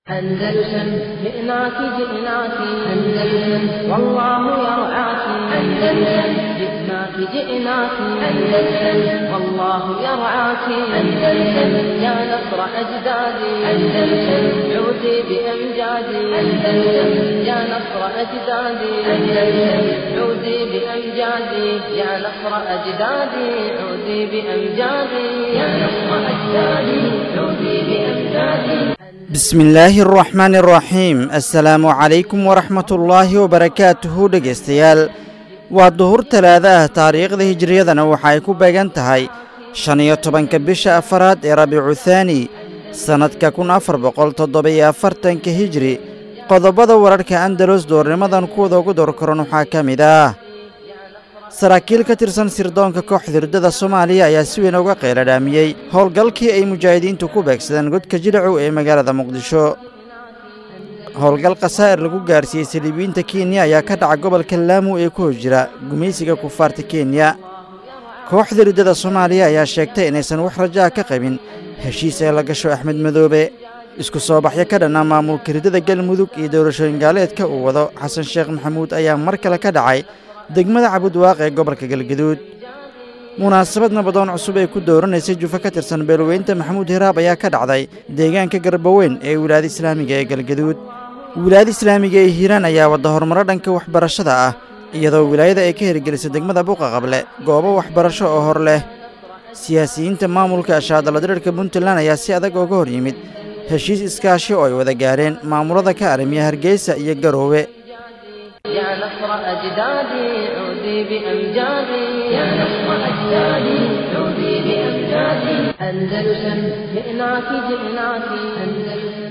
أندلسن جئناك جئناك أندلسن والله يرعاك أندلسن جئناك جئناك أندلسن والله يرعاك أندلسن يا نصر أجدادي أندلسن عودي بأمجادي أندلسن يا نصر أجدادي أندلسن عودي بأمجادي يا نصر أجدادي عودي بأمجادي يا نصر أجدادي عودي بأمجادي bismi illaahi araxmaani araxiim assalaamu calaykum waraxmatullaahi wabarakaatuhu dhegaystayaal waa duhur talaada ah taariikhda hijiriyadana waxa ay ku beegan tahay shan iyo tobanka bisha afaraad ee rabiicu thaani sannadka kun afar boqol toddoba-iyo afartanka hijri qodobada wararhka andalos doornimadan kuwada ugu door koran waxaa ka mid ah saraakiil ka tirsan sirdoonka kooxda hirdada soomaaliya ayaa si weyn uga qeyladhaamiyey howlgalkii ay mujaahidiintu ku beegsadeen godka jilacow ee magaalada muqdisho howlgal khasaa'ir lagu gaarsiiyey saliibiyiinta kenya ayaa ka dhaca gobolka laamu ee ku hor jira gumaysiga kufaarta kenya kooxda hirdada soomaaliya ayaa sheegtay inaysan wax rajaa ka qabin heshiis ee la gasho axmed madoobe isku soo baxyo ka dhanna maamulka hirdada galmudug iyo doorashooyin gaaleedka uu wado xasan sheekh maxamuud ayaa mar kale ka dhacay degmada cabudwaaq ee gobolka galgaduud munaasabad nabadoon cusub ee ku dooranaysay jufa ka tirsan beelweynta maxamuud hiraab ayaa ka dhacday deegaanka garbaweyn ee wilaayada islaamiga ee galgaduud wilaayada islaamiga ee hiiraan ayaa wadda horumaro dhanka waxbarashada ah iyadoo wilaayada ay ka hirgelisay degmada buuqa qable goobo waxbarasho oo hor leh siyaasiyiinta maamulka ashaadaladirirka puntland ayaa si adag ooga hor yimid heshiis iskaashi oo ay wada gaareen maamulada ka arrimiya hargeysa iyo garoowe يا نصر أجدادي عودي بأمجادي يا نصر أجدادي عودي بأمجادي أندلسن جئناك جئناك أندلسن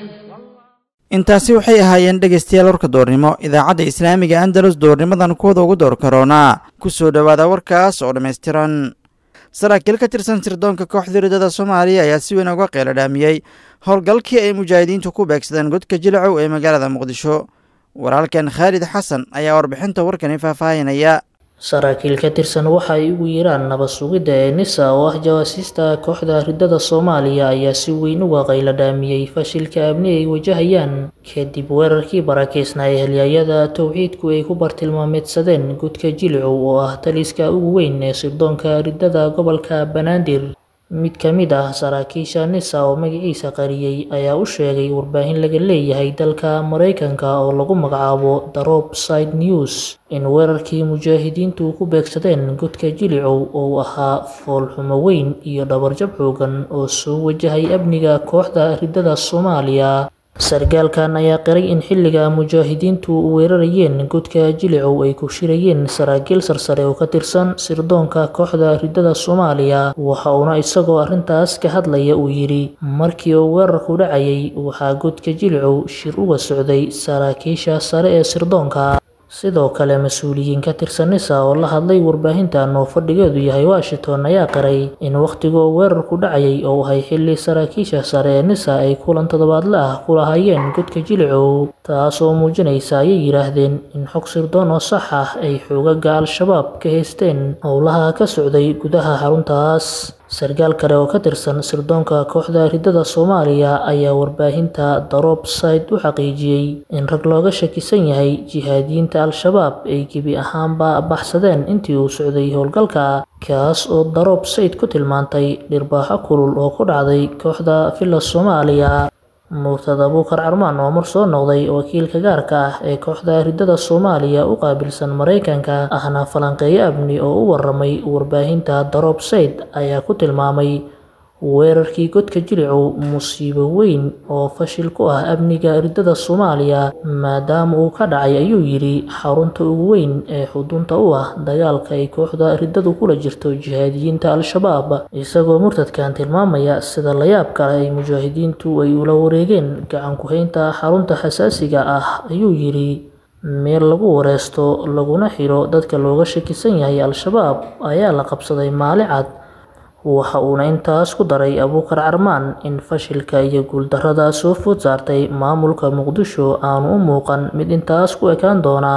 intaasi waxay ahaayeen dhegaystayaal warka doornimo idaacadda islaamiga andalus doornimadan kuwada ugu door karoonaa ku soo dhowaada warkaas oo dhammaystiran saraakiil ka tirsan sirdoonka kooxda hirdada soomaaliya ayaa si weyn uga qeyladhaamiyey howlgalkii ay mujaahidiintu ku beegsadeen godka jilacow ee magaalada muqdisho walaalkan khaalid xasan ayaa warbixinta warkani faahfaahinaya saraakiil ka tirsan waxa ay ugu yeeraan nabad sugidda ee nisa oo ah jawaasiista kooxda ridada soomaaliya ayaa si weyn uga qayladhaamiyey fashilka amni ay wajahayaan kadib weerarkii barakeysnaa ee halyaayada towxiidku ay ku bartilmaameedsadeen gudka jilicow oo ah taliska ugu weyn ee sirdoonka ridada gobolka banaadir mid ka mid ah saraakiisha nisa oo magaciisa qariyey ayaa u sheegay warbaahin laga leeyahay dalka maraykanka oo lagu magacaabo darob side news in weerarkii mujaahidiintu ku beegsadeen godka jilicow oo ahaa foolxumo weyn iyo dhabarjab xoogan oo soo wajahay amniga kooxda ridada soomaaliya sargaalkan ayaa qiray in xilliga mujaahidiintu weerarayeen godka jilicow ay ku shirayeen saraakiil sarsare oo ka tirsan sirdoonka kooxda ridada soomaaliya waxa uuna isagoo arrintaas ka hadlaya uu yidhi markii uu weerarku dhacayay waxaa godka jilicow shir uga socday saraakiisha sare ee sirdoonka sidoo kale mas-uuliyiin ka tirsan nisa oo la hadlay warbaahintan oo fadhigeedu yahay washington ayaa qiray in wakhtigoo weerarku dhacayay oo ahay xilli saraakiisha sare ee nisa ay kulan toddobaadle ah ku lahaayeen godka jilicow taasoo muujinaysa ayay yidhaahdeen in xog sirdoon oo sax ah ay xoogaga al-shabaab ka haysteen howlaha ka socday gudaha xaruntaas sargaal kale oo ka tirsan sirdoonka kooxda ridada soomaaliya ayaa warbaahinta darob side u xaqiijiyey in rag looga shakisan yahay jihaadiyiinta al-shabaab ay gebi ahaanba baxsadeen intii uu socday howlgalka kaas oo darob sayd ku tilmaantay dhirbaaxo kulul oo ku dhacday kooxda villa soomaaliya murtada buukar carmaan oo mar soo noqday wakiilka gaarka ah ee kooxda ridada soomaaliya u qaabilsan maraykanka ahna falanqeeyo amni oo u waramay warbaahinta darob sayd ayaa ku tilmaamay weerarkii godka jilicow musiibo weyn oo fashil ku ah amniga ridada soomaaliya maadaama uu ka dhacay ayuu yidhi xarunta ugu weyn ee xudunta u ah dagaalka ay kooxda ridadu kula jirto jihaadiyiinta al-shabaab isagoo murtadkan tilmaamaya sida layaab kale ay mujaahidiintu ay ula wareegeen gacan ku-haynta xarunta xasaasiga ah ayuu yidhi meel lagu wareysto laguna xiro dadka looga shakisan yahay al-shabaab ayaa la qabsaday maali cad waxa uuna intaas ku daray abuukar carmaan in fashilka iyo guuldarrada soo food saartay maamulka muqdisho aanu u muuqan mid intaas ku ekaan doonaa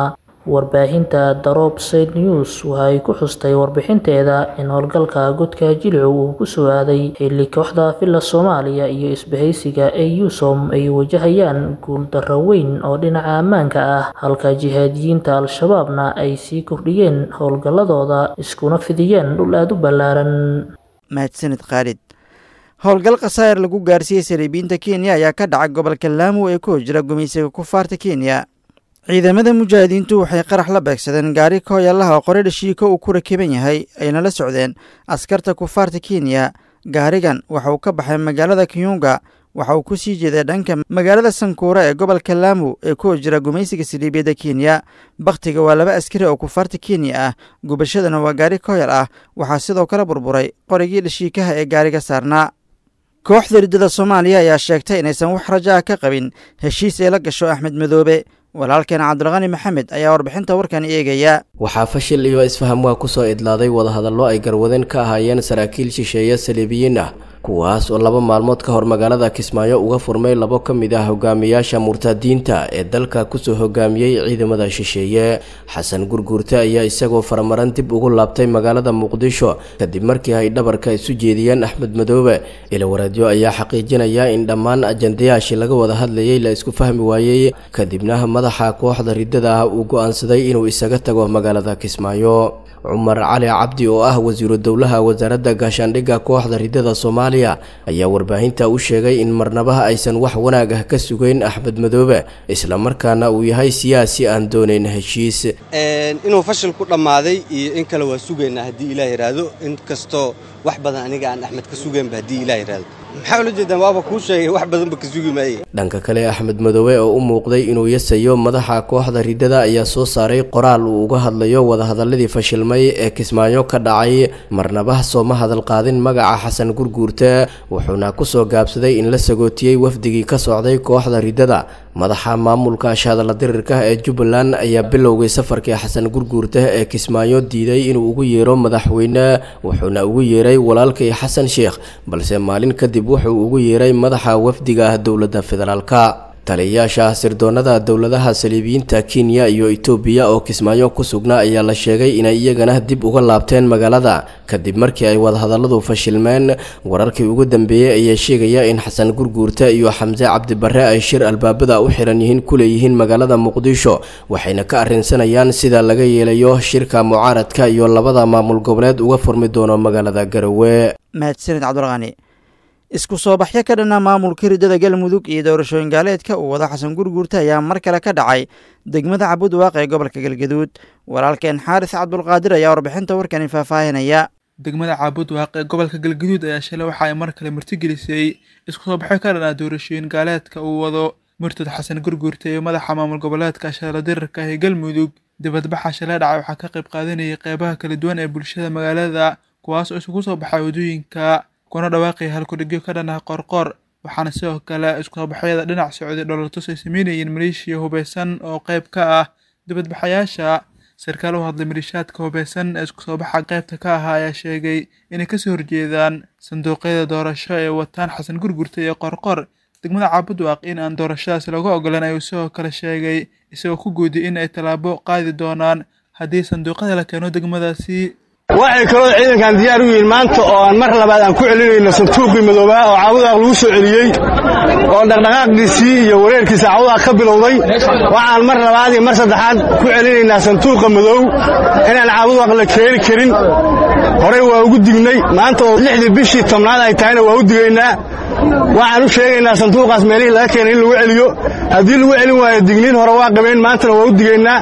warbaahinta daroob said news waxa ay ku xustay warbixinteeda in howlgalka godka jilcu uu kusoo aaday xilli kooxda villa soomaaliya iyo isbahaysiga ee yusom ay wajahayaan guuldarro weyn oo dhinaca ammaanka ah halka jihaadiyiinta al-shabaabna ay sii kordhiyeen howlgalladooda iskuna fidiyeen dhul aada u ballaaran mahadsanid khaalid howlgal khasaa'ir lagu gaarsiiyey saliibiyiinta kenya ayaa ka dhacay gobolka laamu ee ku hojira gumaysiga kufaarta kenya ciidamada mujaahidiintu waxay qarax la beegsadeen gaari kooyallaha oo qore dhashiiko uu ku rakiban yahay ayna la socdeen askarta kufaarta kenya gaarigan waxa uu ka baxay magaalada kiyunga waxa uu ku sii jeeday dhanka magaalada sankuura ee gobolka laamu ee ku hojira gumaysiga saliibiyadda kenya bakhtiga waa laba askari oo kufaarta kenya ah gubashadana waa gaari kooyal ah waxaa sidoo kale burburay qorigii dhashiikaha ee gaariga saarnaa kooxda riddada soomaaliya ayaa sheegtay inaysan wax rajo ah ka qabin heshiis ay la gasho axmed madoobe walaalkeen cabdulqani maxamed ayaa warbixinta warkan eegaya waxaa fashil iyo isfaham waa kusoo idlaaday wadahadallo ay garwadeen ka ahaayeen saraakiil shisheeye saliibiyiin ah kuwaas oo laba maalmood ka hor magaalada kismaayo uga furmay labo ka mid ah hogaamiyaasha murtadiinta ee dalka kusoo hogaamiyey ciidamada shisheeye xasan gurguurte ayaa isagoo faramaran dib ugu laabtay magaalada muqdisho kadib markii ay dhabarka isu jeediyeen axmed madoobe ilawareedyo ayaa xaqiijinaya in dhammaan ajandayaashii laga wada hadlayay la isku fahmi waayey kadibna madaxa kooxda riddada ah uu go-aansaday inuu isaga tago magaalada kismaayo cumar cali cabdi oo ah wasiiru dowlaha wasaaradda gaashaandhigga kooxda riddada soomaaliya ayaa warbaahinta u sheegay in marnabaha aysan wax wanaag ah ka sugeyn axmed madoobe islamarkaana uu yahay siyaasi aan doonayn heshiis inuu fashil ku dhammaaday iyo in kale waa sugaynaa haddii ilaah yidhaahdo in kastoo wax badan aniga aan axmed ka sugaynba haddii ilaah yidhaahdo maxaa ula jeedaan waaba kuu sheegay wax badanba ka sugi maaye dhanka kale axmed madoobe oo u muuqday inuu yasayo madaxa kooxda riddada ayaa soo saaray qoraal uu uga hadlayo wadahadaladii fashilmay ee kismaayo ka dhacay marnaba sooma hadal qaadin magaca xasan gurguurte wuxuuna kusoo gaabsaday in la sagootiyey wafdigii ka socday kooxda riddada madaxa maamulka ashadala dirirka ee jubbaland ayaa bilowgay safarkii xasan gurguurte ee kismaayo diiday inuu ugu yeero madaxweyne wuxuuna ugu yeeray walaalkii xasan sheekh balse maalin kadib wuxuu ugu yeeray madaxa wafdiga ah dowladda federaalka taliyayaasha sirdoonada dowladaha saliibiyiinta kenya iyo etoobiya oo kismaayo ku sugnaa ayaa la sheegay inay iyagana dib uga laabteen magaalada kadib markii ay wadahadalladu fashilmeen wararkii ugu dambeeyey ayaa sheegaya in xasan gurguurte iyo xamse cabdibarre ay shir albaabada u xiran yihiin ku leeyihiin magaalada muqdisho waxayna ka arrinsanayaan sida laga yeelayo shirka mucaaradka iyo labada maamul goboleed uga furmi doono magaalada garowe mahadsanid cabdulqani isku soo baxyo ka dhanna maamulka riddada galmudug iyo doorashooyin gaaleedka uu wado xasan gurguurte ayaa mar kale ka dhacay degmada cabudwaaq ee gobolka galgaduud walaalkeen xaaris cabdulqaadir ayaa warbixinta warkani faahfaahinaya degmada caabudwaaq ee gobolka galgaduud ayaa shalay waxa ay mar kale martigelisay isku soo baxyo ka dhanna doorashooyin gaaleedka uu wado murtad xasan gurguurte iyo madaxa maamul goboleedka ashadala dirirka ee galmudug dibadbaxa shalay dhacay waxaa ka qayb qaadanayay qeybaha kala duwan ee bulshada magaalada kuwaas oo isugu soo baxay waddooyinka kuna dhawaaqaya halkudhigyo ka dhan ah qoorqoor waxaana sidoo kale iskusobaxyada dhinac socday dhoolatus ay sameynayeen maleeshiya hubeysan oo qayb ka ah dibadbaxayaasha sarkaal u hadlay maliishaadka hubeysan ee isku soo baxa qaybta ka ahaa ayaa sheegay inay kasoo horjeedaan sanduuqyada doorasho ee wataan xasan gurgurta iyo qorqor degmada caabudwaaq in aan doorashadaasi lagu ogolan ayuu sidoo kale sheegay isagoo ku guudiyay in ay tallaabo qaadi doonaan haddii sanduuqyada la keeno degmadaasi waxay kaloo ciidankan diyaar u yihiin maanta oo aan mar labaad aan ku celinayno santuuqii madoobaa oo caabudaaq lagu soo celiyey oo dhaqdhaqaaqiisii iyo wareerkiisa caabudaaq ka bilowday waxaan mar labaad iyo mar saddexaad ku celinaynaa santuuqa madow inaan caabudaaq la keeni karin horey waa ugu dignay maanta oo lixdii bishii tobnaad ay tahayna waa u digaynaa waxaan u sheegaynaa sanduuqaas meelihii laga keenay in lagu celiyo haddii lagu celin waayo digniin hore waa qabeen maantana waa u digaynaa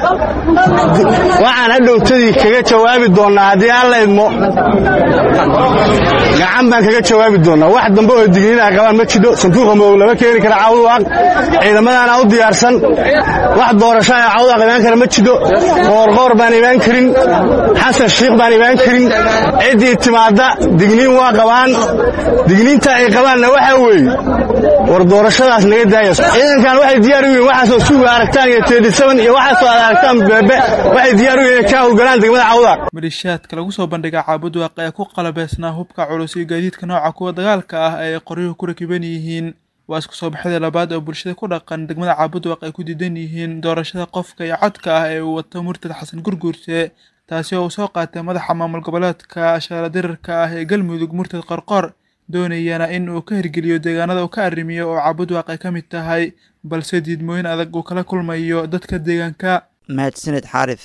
waxaan hadhowtadii kaga jawaabi doonnaa haddii aan la idmo gacan baan kaga jawaabi doonnaa wax dambe oo digniin ay qabaan ma jidho sanduuqa madow lama keeni kara cawduwaaq ciidamadaana u diyaarsan wax doorasho ee cawduwaaq imaan kara ma jidho qoorqoor baan imaan karin xasan shiikh baan imaan karin ciddii timaadda digniin waa qabaan digniinta ay qabaanna waxaa weeye war doorashadaas naga daaya ciidankan waxay diyaar u yihiin waxaasoo suuga aragtaan iyo teedhisaban iyo waxaasoo aad aragtaan beebe waxay diyaar u yihiin inay ka howlgalaan degmada cawdaaq maleeshiyaadka lagu soo bandhigay caabudwaaq ee ku qalabeysnaa hubka culus iyo gaadiidka nooca kuwa dagaalka ah ee ay qoryuhu ku rakiban yihiin waa isku soo baxyada labaad oo bulshada ku dhaqan degmada caabudwaq ay ku diidan yihiin doorashada qofka iyo codka ah ee uu wato murtad xasan gurguurte taasi oo uu soo qaatay madaxa maamul goboleedka shaala dirirka ah ee galmudug murtad qorqor doonayana in uu ka hirgeliyo deegaanada uu ka arrimiyo oo caabudwaq ay ka mid tahay balse diidmooyin adag uu kala kulmayo dadka deegaanka mahadsaned xaarif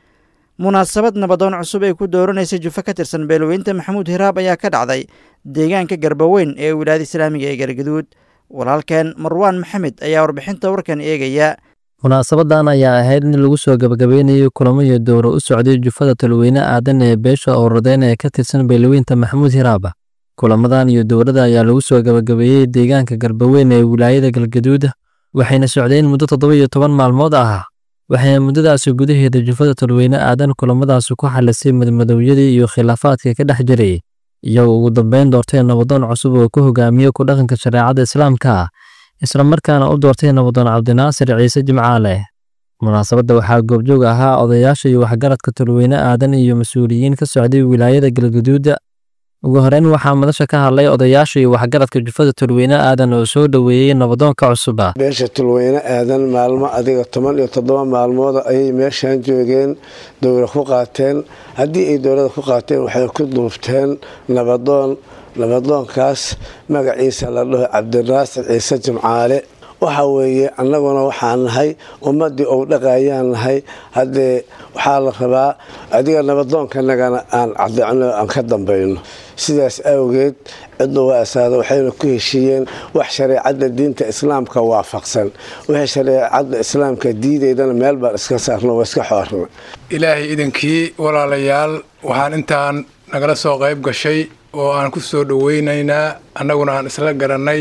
munaasabad nabadoon cusub ay ku dooranaysay jufo ka tirsan beelweynta maxamuud hiraab ayaa ka dhacday deegaanka garbaweyn ee wilaayada islaamiga ee gargaduud walaalkeen marwaan maxamed ayaa warbixinta warkan eegaya munaasabadan ayaa ahayd in lagu soo gabagabeynayo kulamo iyo dowro u socday jufada talweyne aadan ee beesha owradeen ee ka tirsan beelweynta maxamuud hiraaba kulamadan iyo dowrada ayaa lagu soo gabagabeeyey deegaanka garbaweyn ee wilaayada galgaduud waxayna socdeen muddo toddoba iyo toban maalmood ah waxayna muddadaasi gudaheeda jufada talweyne aadan kulamadaasi ku xalisay madmadowyadii iyo khilaafaadka ka dhex jiray iyagoo ugu dambeyn doortay nabadoon cusub oo ku hogaamiye ku dhaqanka shareecada islaamka isla markaana u doortay nabadoon cabdinaasir ciise jimcaale munaasabadda waxaa goobjoog ahaa odayaasha iyo waxgaradka talweyne aadan iyo mas-uuliyiin ka socday wilaayada galgaduuda ugu horeyn waxaa madasha ka hadlay odayaasha iyo waxgaradka jufada tulweyne aadan oo soo dhoweeyey nabadoonka cusuba beesha tulweyne aadan maalmo adiga toban iyo toddoba maalmood ayay meeshan joogeen dowla ku qaateen haddii ay dowlada ku qaateen waxay ku duubteen nabadoon nabadoonkaas magaciisa la dhaho cabdinaasir ciise jimcaale waxa weeye annaguna waxaan nahay ummaddii ou dhaqayaan nahay haddee waxaa la rabaa adiga nabadoonkanagana aan cadecno aan ka dambayno sidaas awgeed ciddu waa asaada waxayna ku heshiiyeen wax shareecadda diinta islaamka waafaqsan wixii shareecadda islaamka diidaydana meel baan iska saarno waa iska xoorna ilaahay idinkii walaalayaal waxaan intaan nagala soo qayb gashay oo aan ku soo dhoweynaynaa annaguna aan isla garannay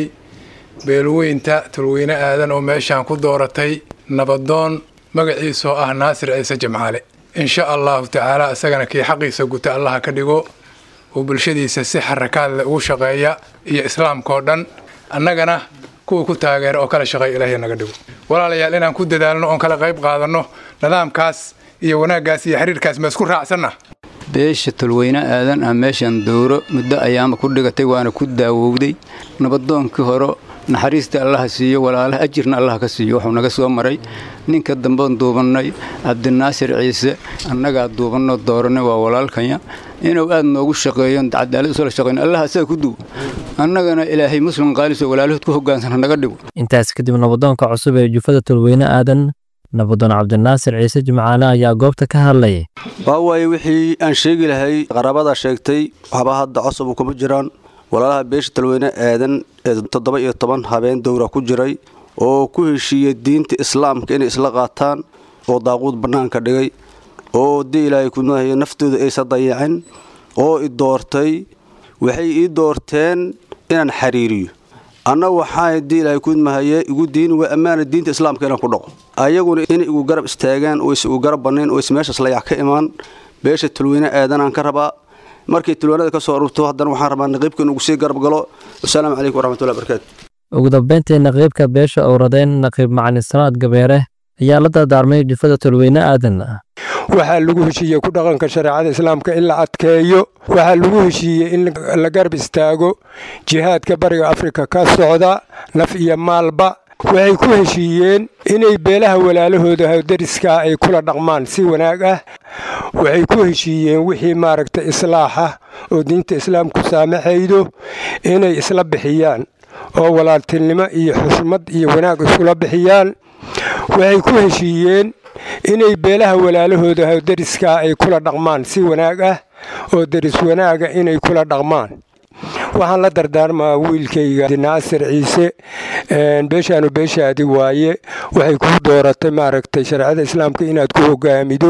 beelweynta tulweyne aadan oo meeshaan ku dooratay nabadoon magaciisoo ah naasir ciise jimcaale insha allahu tacaala isagana kii xaqiisa guta allaha ka dhigo oo bulshadiisa si xarakaadle ugu shaqeeya iyo islaamkaoo dhan annagana kuwa ku taageera oo kala shaqeeya ilaahay naga dhigo walaalayaal inaan ku dadaalno oon kala qayb qaadanno nidaamkaas iyo wanaaggaas iyo xiriirkaas ma isku raacsanna beesha tulweyne aadan ah meeshan dowro muddo ayaama ku dhigatay waana ku daawowday nabadoonkii hore naxariista allaha siiyo walaalaha ajirna allah ka siiyo wuxuu naga soo maray ninka dambean duubannay cabdinaasir ciise annagaa duubanno dooranay waa walaalkanya inuu aad noogu shaqeeyo cadaalad usla shaqeyn allah asaga ku duw annagana ilaahay muslim qaaliso walaalahood ku hogaansana naga dhigo intaas kadib nabadoonka cusub ee jufada tulweyne aadan nabadoon cabdinaasir ciise jimcaale ayaa goobta ka hadlayay waa waaye wixii aan sheegi lahay qaraabada sheegtay waxba hadda cosub kuma jiraan walaalaha beesha talweyne aadan ee toddoba iyo toban habeen dowra ku jiray oo ku heshiiyey diinta islaamka inay isla qaataan oo daaquud bannaanka dhigay oo dii ilaahay kunahayo naftooda aysa dayacin oo i doortay waxay ii doorteen inaan xiriiriyo anna waxaa dii ilaahay kudmahaye igu diin waa ammaana diinta islaamka inaan ku dhaqo ayaguna inay igu garab istaagaan oo is igu garab bannayn oo is meeshaas layac ka imaan beesha talweyne aadanaan ka rabaa markay tulwaanada ka soo arurto haddana waxaan rabaa naqiibka inugu sii garab galo wasalaamu calaykum waraxmatullahi barakaatu ugu dambeyntii naqiibka beesha owradeyn naqiib macalin salaad gabeere ayaa la dardaarmay jufada tulweyne aadan waxaa lagu heshiiyey ku dhaqanka shareecada islaamka in la adkeeyo waxaa lagu heshiiyey in la garab istaago jihaadka bariga afrika ka socda naf iyo maalba waxay ku heshiiyeen inay beelaha walaalahooda dariska ay kula dhaqmaan si wanaag ah waxay ku heshiiyeen wixii maaragta islaax ah oo diinta islaamku saamaxaydo inay isla bixiyaan oo walaaltinimo iyo xushmad iyo wanaag iskula bixiyaan waxay ku heshiiyeen inay beelaha walaalahooda dariska ay kula dhaqmaan si wanaag ah oo deris wanaaga inay kula dhaqmaan waxaan la dardaarmaa wiilkayga naasir ciise beeshaanu beeshaadi waaye waxay kuu dooratay maaragtay shareecada islaamka inaad ku hogaamido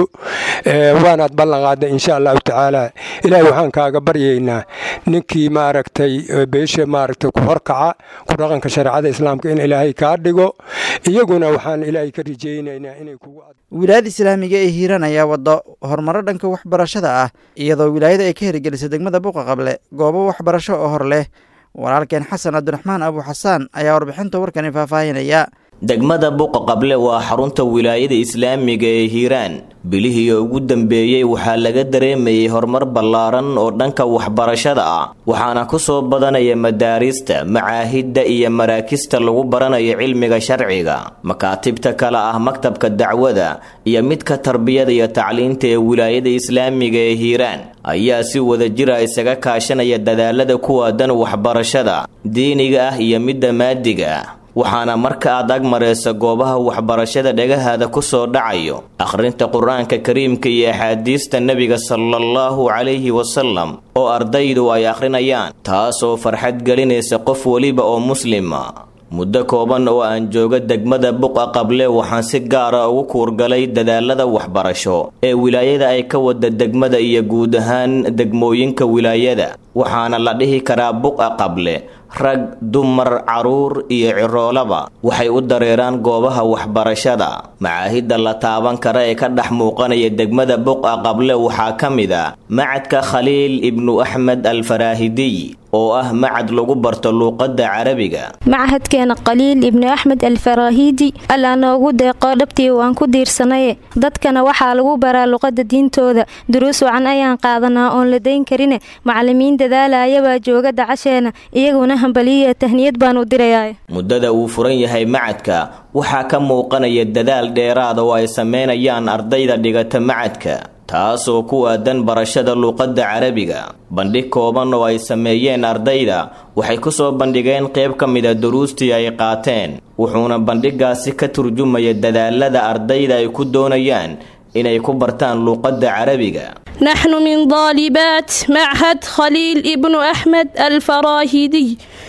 waanaad ballan qaadday insha allahu tacaala ilaahay waxaan kaaga baryaynaa ninkii maaragtay beesha maaragtay ku horkaca ku dhaqanka shareecada islaamka in ilaahay kaa dhigo iyaguna waxaan ilaahay ka rajaynaynaa inay kugu wilaayada islaamiga ee hiiraan ayaa wadda horumaro dhanka waxbarashada ah iyadoo wilaayada ay ka hirgelisay degmada buuqa qable goobo waxbarasho oo hor leh walaalkeen xasan cabdiraxmaan abu xasaan ayaa warbixinta warkani faahfaahinaya degmada buqa qable waa xarunta wilaayada islaamiga ee hiiraan bilihii ugu dambeeyey waxaa laga dareemayay horumar ballaaran oo dhanka waxbarashada ah waxaana ku soo badanaya madaarista macaahidda iyo maraakista lagu baranayo cilmiga sharciga makaatibta kale ah maktabka dacwada iyo midka tarbiyada iyo tacliinta ee wilaayada islaamiga ee hiiraan ayaa si wada jira isaga kaashanaya dadaalada ku aadan waxbarashada diiniga ah iyo midda maadiga ah waxaana marka aad ag maraysa goobaha waxbarashada dhagahaada ku soo dhacayo akhrinta qur-aanka kariimka iyo axaadiista nebiga salaallahu calayhi wasalam oo ardaydu ay akhrinayaan taasoo farxad gelinaysa qof weliba oo muslima muddo kooban oo aan jooga degmada buqa qable waxaan si gaara ugu kuurgalay dadaalada waxbarasho ee wilaayada ay ka wada degmada iyo guud ahaan degmooyinka wilaayada waxaana la dhihi karaa buqa qable rag dumar caruur iyo ciroolaba waxay u dareeraan goobaha waxbarashada macaahidda la taaban kara ee ka dhex muuqanaya degmada buqa qable waxaa ka mid a macadka khaliil ibnu axmed alfaraahidiy oo ah macad lagu barto luuqadda carabiga machadkeena khaliil ibnu axmed alfaraahiidi allaa noogu deeqoo dhabtii waan ku diirsanaye dadkana waxaa lagu baraa luqadda diintooda duruus wacan ayaan qaadanaa oon la dayn karine macalimiin dadaalayabaa jooga dacasheena iyaguna hambaliya tahniyad baan u dirayaa muddada uu furan yahay macadka waxaa ka muuqanaya dadaal dheeraada oo ay sameynayaan ardayda dhigata macadka taasoo ku aadan barashada luuqadda carabiga bandhig kooban oo ay sameeyeen ardayda waxay ku soo bandhigeen qayb ka mida duruustii ay qaateen wuxuuna bandhigaasi ka turjumaya dadaalada ardayda ay ku doonayaan inay ku bartaan luuqadda carabiga نحن من طالبات معهد خليل ابن أحمد الفراهيدي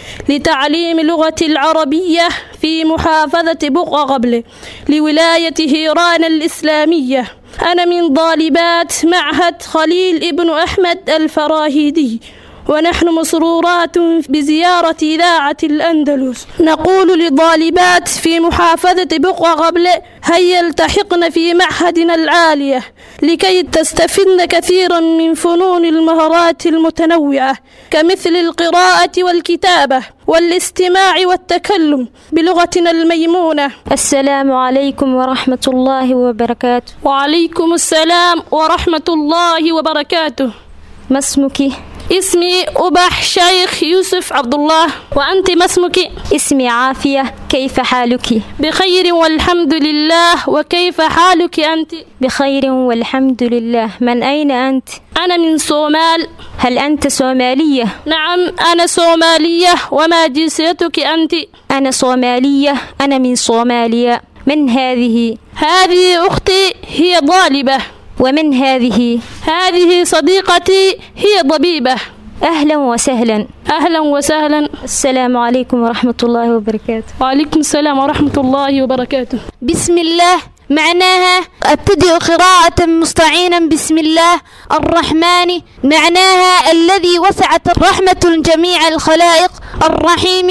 لتعليم لغة العربية في محافظة بقعة قبل لولاية هيران الإسلامية أنا من طالبات معهد خليل ابن أحمد الفراهيدي ونحن مسرورات بزيارة إذاعة الأندلس نقول للطالبات في محافظة بقعة قبل هيا التحقن في معهدنا العالية لكي تستفدن كثيرا من فنون المهارات المتنوعة كمثل القراءة والكتابة والاستماع والتكلم بلغتنا الميمونة السلام عليكم ورحمة الله وبركاته وعليكم السلام ورحمة الله وبركاته ما اسمك؟ اسمي أبح شيخ يوسف عبد الله وأنت ما اسمك؟ اسمي عافية كيف حالك؟ بخير والحمد لله وكيف حالك أنت؟ بخير والحمد لله من أين أنت؟ أنا من صومال هل أنت صومالية؟ نعم أنا صومالية وما جنسيتك أنت؟ أنا صومالية أنا من صوماليا من هذه؟ هذه أختي هي طالبة ومن هذه؟ هذه صديقتي هي طبيبة أهلا وسهلا أهلا وسهلا السلام عليكم ورحمة الله وبركاته وعليكم السلام ورحمة الله وبركاته بسم الله معناها ابتدئ قراءة مستعينا بسم الله الرحمن معناها الذي وسعت رحمة جميع الخلائق الرحيم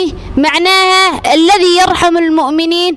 معناها الذي يرحم المؤمنين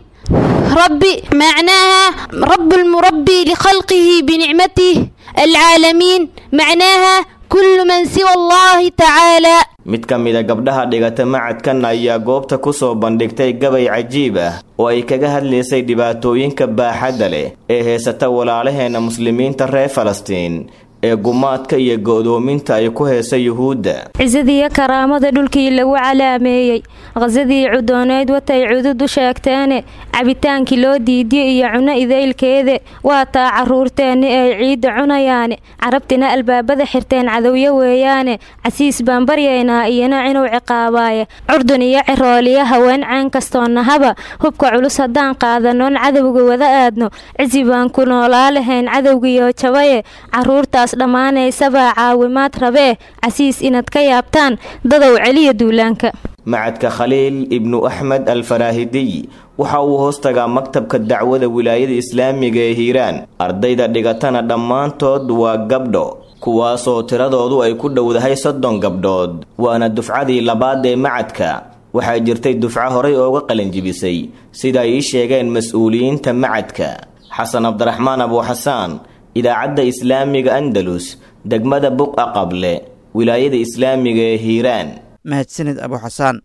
ربي معناها رب المربي لخلقه بنعمته العالمين معناها كل من سوى الله تعالى mid ka mida gabdhaha dhigata macadkan ayaa goobta ku soo bandhigtay gabay cajiib ah oo ay kaga hadlaysay dhibaatooyinka baaxadda leh ee heysata walaalaheena muslimiinta reer falastiin ee gumaadka iyo go'doominta ay ku heesa yuhuudda cisadii karaamada dhulkii lagu calaameeyey qasadii cudooneyd watay cudud u sheegteene cabitaankii loo diidiyey iyo cuno idaylkeede waa taa caruurteenni ay ciidda cunayaane carabtina albaabada xirteen cadowyo weeyaane casiis baan baryaynaa iyana inuu ciqaabaaye curdun iyo cirooliyo haween caan kastoo nahaba hubka culus haddaan qaadanoon cadowga wada aadno cisi baan ku noolaa lahayn cadowgiyo jabaye caruurtaas dhammaanaysabaa caawimaad rabee casiis inaad ka yaabtaan dadow celiya duulaanka macadka khaliil ibnu axmed alfaraahidiy waxa uu hoostagaa maktabka dacwada wilaayada islaamiga ee hiiraan ardayda dhigatana dhammaantood waa gabdho kuwaasoo tiradoodu ay ku dhowdahay soddon gabdhood waana dufcadii labaad ee macadka waxaa jirtay dufco horay ooga qalinjibisay sida ay ii sheegeen mas-uuliyiinta macadka xasan cabdiraxmaan abuuxasaan idaacadda islaamiga andalus degmada buqa qable wilaayada islaamiga ee hiiraan mahadsanid abu xasaan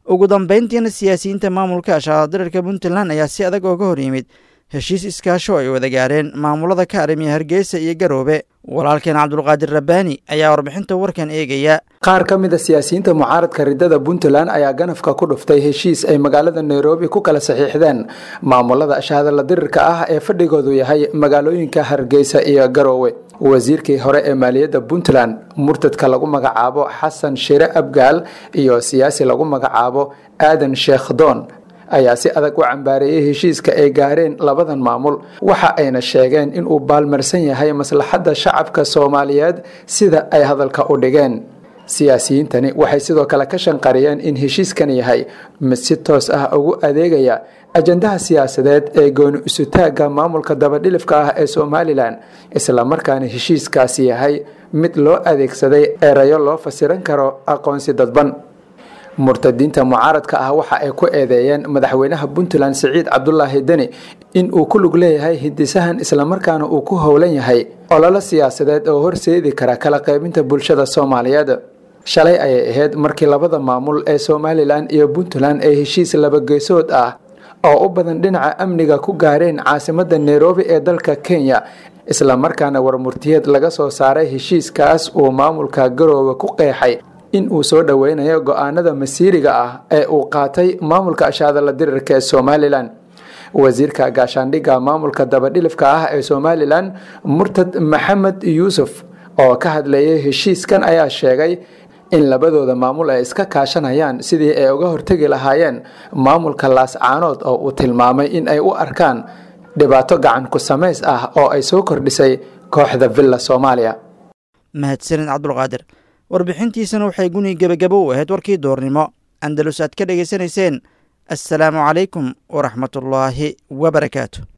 ugu dambayntiina siyaasiyiinta maamulka ashaaradirirka puntland ayaa si adag ooga hor yimid heshiis iskaasho ay wada gaareen maamulada ka arrimiya hargeysa iyo garoobe walaalkeen cabdulqaadir rabbaani ayaa warbixinta warkan eegaya qaar ka mid a siyaasiyiinta mucaaradka ridada puntland ayaa ganafka ku dhuftay heshiis ay magaalada nairobi ku kala saxiixdeen maamulada ashahadala dirirka ah ee fadhigoodu yahay magaalooyinka hargeysa iyo garoowe wasiirkii hore ee maaliyadda puntland murtadka lagu magacaabo xasan shire abgaal iyo siyaasi lagu magacaabo aadan sheekh doon ayaa si adag u cambaareeyey heshiiska ay gaareen labadan maamul waxa ayna sheegeen inuu baalmarsan yahay maslaxadda shacabka soomaaliyeed sida ay hadalka u dhigeen siyaasiyiintani waxay sidoo kale ka shanqariyeen in heshiiskan yahay mid si toos ah ugu adeegaya ajandaha siyaasadeed ee gooni isutaagga maamulka dabadhilifka ah ee somalilan islamarkaana heshiiskaasi yahay mid loo adeegsaday erayo loo fasiran karo aqoonsi dadban murtadiinta mucaaradka ah waxa ay ku eedeeyeen madaxweynaha puntland siciid cabdulaahi deni in uu ku lug leeyahay hindisahan islamarkaana uu ku howlan yahay ololo siyaasadeed oo horseedi kara kala qaybinta bulshada soomaaliyeed shalay ayay ahayd markii labada maamul ee somalilan iyo puntland ay heshiis labageesood ah oo u badan dhinaca amniga ku gaareen caasimada nairobi ee dalka kenya islamarkaana warmurtiyeed laga soo saaray heshiiskaas uu maamulka garoowe ku qeexay in uu soo dhoweynayo go-aanada masiiriga ah ee uu qaatay maamulka ashaadala dirirka ee somalilan wasiirka gaashaandhigga maamulka dabadhilifka ah ee somalilan murtad maxamed yuusuf oo ka hadlayay heshiiskan ayaa sheegay in labadooda maamul ay iska kaashanayaan sidii ay uga hortegi lahaayeen maamulka laascaanood oo uu tilmaamay in ay u arkaan dhibaato gacan ku samays ah oo ay soo kordhisay kooxda villa soomaaliya mahadsanid cabdulqaadir warbixintiisana waxay guni gebagabo u ahayd warkii doornimo andalus aad ka dhegaysanayseen assalaamu calaykum waraxmatullaahi wabarakaatu